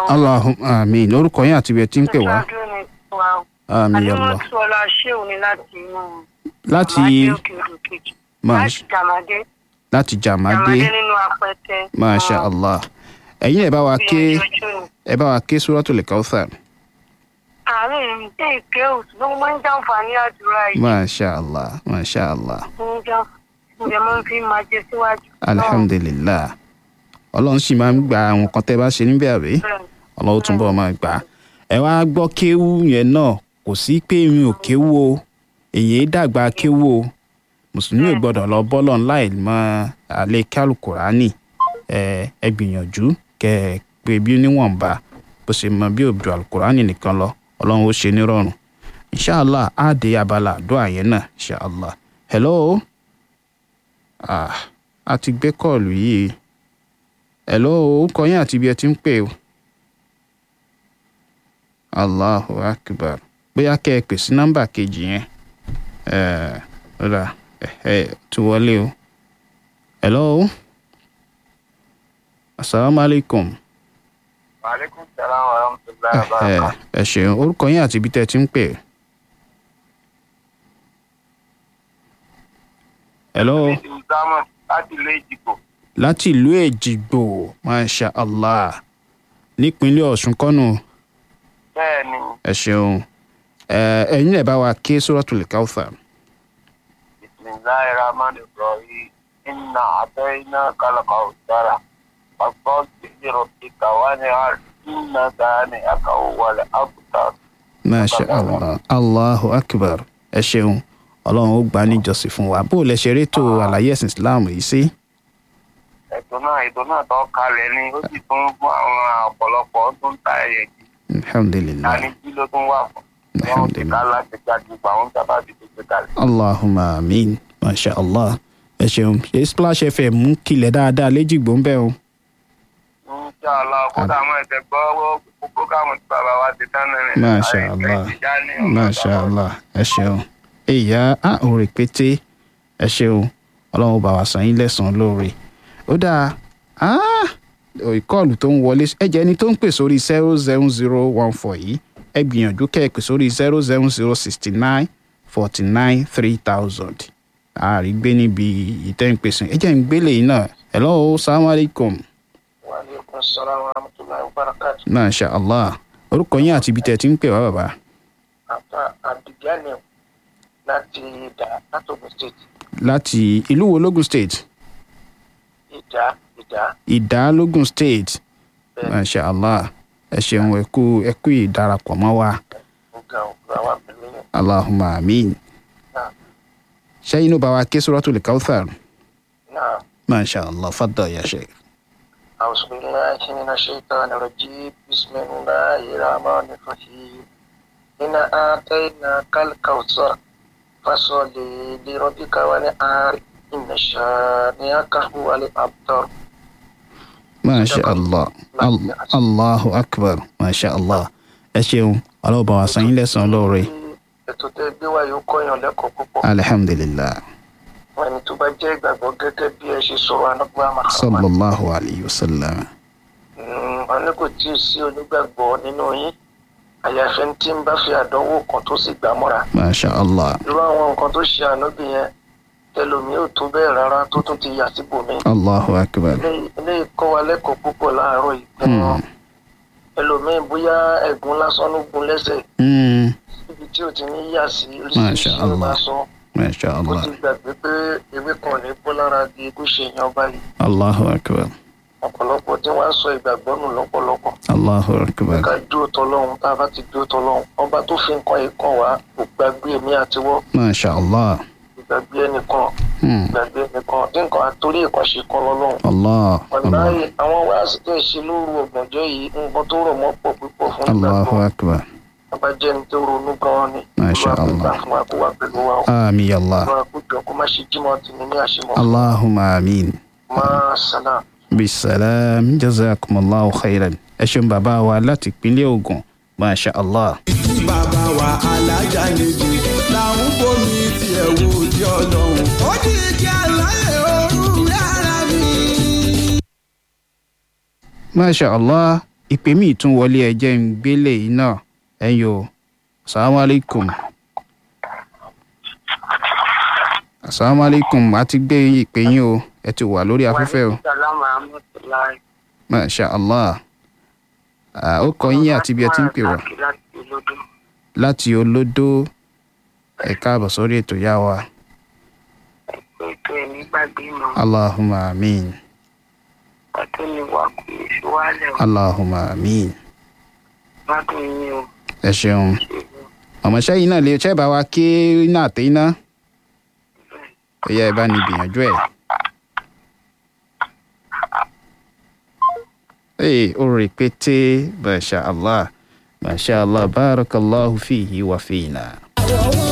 allahumma amin orúkọ yín àti ibi ẹ ti ń pè wá Ṣáájú ni wa o. àmì allah Àníwọ̀n tí ọlá ṣéun ni láti inú. láti Jàmádé òkè odò kejì. Máa Láti Jàmádé. láti jàmádé Jàmádé nínú apẹtẹ. masha allah ẹ̀yin ẹ bá wa ké ẹ bá wa ké suratul kauthar Àárín ìdí ìké òtún ló máa ń jàǹfààní àdúrà yìí. masha allah masha allah Ń jà ǹjẹ́ mo fi máa jẹ síwájú. alhamdulillah ọlọ́run sì máa ń gba àwọn kan tẹ́ bá ṣe níbẹ̀ àbí ọlọ́run túnbọ̀ máa gbà á ẹ wá gbọ́ kéwú yẹn náà kò sí pé mi ò kéwú o èyí dàgbà kéwú o mùsùlùmí ò gbọ́dọ̀ lọ bọ́lọ̀ láì mọ àlẹ́ kálukùránì ẹ ẹ gbìyànjú kẹ ẹ pé bí níwọ̀nba bó ṣe mọ bí òbí alukùránì nìkan lọ ọlọ́run ó ṣe nírọ̀rùn inshallah á dé abala àdúrà yẹn náà inshallah hello ah a ti gbé kọ́ọ̀lù yìí hello orúkọ yín àti ibi ẹ ti ń pè o allahu akbar bóyá kẹ́ ẹ pè sí nọ́mbà kejì yẹn ẹ rà ẹ ẹ tún wọlé o hello asalaamualeykum Aleykum salaam wa rahmatulahi wa ẹ barakatuh. ẹ ṣeun orúkọ yín àti ibi tẹ́ ẹ ti ń pè hello. Ní ti Musamman láti ilé ìdìbò. láti ìlú èjìgbò masha allah nípínlẹ̀ ọ̀ṣun kọ́nù Bẹ́ẹ̀ ni, ẹ ṣeun ẹ ẹ̀yin ẹ̀ bá wa ké suratul kauthar Bismillahi Rahman Ibrahim, Inna Atayna Kalaka Usara, Fasol Bihiro Ika Wani Har, Inna Dani Aka Wale Abutar. masha allah allahu akbar ẹ ṣeun ọlọ́run ó gbà níjọsìn fún wa bó o lẹ ṣe rétò àlàyé ẹ̀sìn islam yìí sí Ètò náà ètò náà tó kalẹ̀ ni ó sì tún fún àwọn ọ̀pọ̀lọpọ̀ tó ń ta ẹyẹ jì. alhamdulilayi Tani jí ló tún wà fún. Wọ́n ti ká láti gbàgbé gbà wọ́n sábà ti tó gbé kalẹ̀. allahumma amin masha allah ẹ ṣeun ṣe splash fm mú kilẹ̀ dáadáa léjìgbò ń bẹ̀ o Inshallah, kódà àwọn ẹ̀sẹ̀ gbọ́ gbogbo káwọn tí bàbá wa ti tán náà. masha allah masha allah ẹ ṣeun ìyá a ò rè pété ẹ ṣeun ọlọ́run bá wa sàn yín lẹ́sàn-án lóore ó dáa ah, ìkọlù tó ń wọlé ẹ jẹ́ ẹni tó ń pè sórí zero seven zero one four yìí ẹ gbìyànjú kẹ́ ẹ pè sórí zero seven zero sixty nine forty nine three thousand àárí gbé níbi ìtẹ́ǹpẹ̀sìn ẹ jẹ́ ń gbélé yìí náà hello salaam aleykum Wa alaikum salaam wa rahmatullahi wa barakatuh. masha allah orúkọ yín àti ibi tẹ̀ ti ń pè wá bàbá Àfa Abdulgani láti Ìdá látògùn state. láti ìlú wo logun state Ìdá Ìdá ìdá logun state bẹ́ẹ̀ masha allah ẹ ṣeun ẹ kú ẹ kú ìdarapọ̀ mọ́ wa nǹkan òkúra wà pẹ̀lú yẹn. allahumma amin Náà ṣẹ́yìn ló bá wa ké suratul kauthar náà masha allah fadda ya sheikh. أعوذ بالله من الشيطان الرجيم بسم الله الرحمن الرحيم إنا آتيناك الكوثر فصل لربك ونعار إن شانئك هو الأبتر masha allah Al- allahu akbar masha allah ẹ ṣeun ọlọ́wọ́ bá wa san yín lẹ́sàn-án lóore ètò tẹ́ gbé wá yóò kọ́yàn lẹ́kọ̀ọ́ púpọ̀ alhamdulillah wọn ẹni tó bá jẹ́ ìgbàgbọ́ gẹ́gẹ́ bí ẹ ṣe sọ̀rọ̀ anágbá Muhammad sallallahu alayhi wa sallam Mm, wọn ní kò tí ì sí onígbàgbọ́ nínú yín àyàfẹ́ tí ń bá fi àdánwò kan tó sì gbà mọ́ra masha allah irú àwọn nǹkan tó ṣe ànábì yẹn tẹlomi ò tó bẹ́ẹ̀ rárá tó tún ti yà síbòmí. allahu akbar eléyìí kọ́ wa lẹ́kọ̀ọ́ púpọ̀ láàárọ̀ yìí gan-an ẹlòmíín bóyá ẹ̀gún lásán ló gun lẹ́sẹ̀ Mm, níbi tí ò ti ní yà sí Masha oríṣiríṣi ló bá Allah. sọ masha ó allah ti gbàgbé pé ewé kan ní bó lára di kó ṣe èèyàn báyìí allahu akbar ọ̀pọ̀lọpọ̀ tí wọ́n á sọ ìgbàgbọ́ nù lọ́pọ̀lọpọ̀ allahu akbar ká dúró tọlọ́hun tá a bá ti dúró tọlọ́hun ọba tó fi nǹkan yìí kàn wá kò gbàgbé èmi àtiwọ́ masha allah kò gbàgbé ẹnìkan Mm, gbàgbé ẹnìkan tí nǹkan àtòrí ìkànṣe kan lọ́lọ́hun allah allah wàláyé àwọn wáàsí tó ń ṣe lóru ọ̀gbọ̀njọ́ yìí nǹkan tó rọ̀ mọ́ pọ̀ púpọ̀ fún allahu ìgbàgbọ́ akbar abájẹ́ni tó ronú gan-an ni Masha Olúwa kó gbà Allah. fún wa kó wà pẹ̀lú wa o ami allah Olúwa kó jọ kó má ṣe jímọ̀ tì ní ní àṣemọ̀ allahumma amin máa sànà. bisalam jazakumullahu khairan ẹ ṣeun bàbá wa láti ìpínlẹ̀ Ògùn masha allah. tí bàbá wa alájà méjì làwọn bomi tiẹ̀ wo di ọlọ́run. ó ní kí aláyẹ̀ ooru rárá mi. masha allah ìpè míì tún wọlé ẹjẹ́ ń gbélé yìí náà ẹ̀yin o asalaamualeykum asalaamualeykum a ti gbé ìpè yín o ẹ ti wà lórí afẹ́fẹ́ o Salamu rahmatulahi. masha allah Ah, ó kọ yín àti bí ẹ ti ń pè wá Láti olódó. láti olódó ẹ káàbọ̀ sórí ètò yá wa Ètò ẹ̀ nígbàgbé mọ́. allahumma amin Ọtún ni wà kú èso wálẹ̀ o. allahumma amin Gbádùn yín o. ẹ ṣeun ọmọọṣẹ́ yìí náà lè ṣẹ́ bá wa ké iná àtẹ iná ó yẹ ẹ bá ní gbìyànjú ẹ̀. ee ó rẹpẹtẹ masha allah masha allah barakallahu fihi wa fina.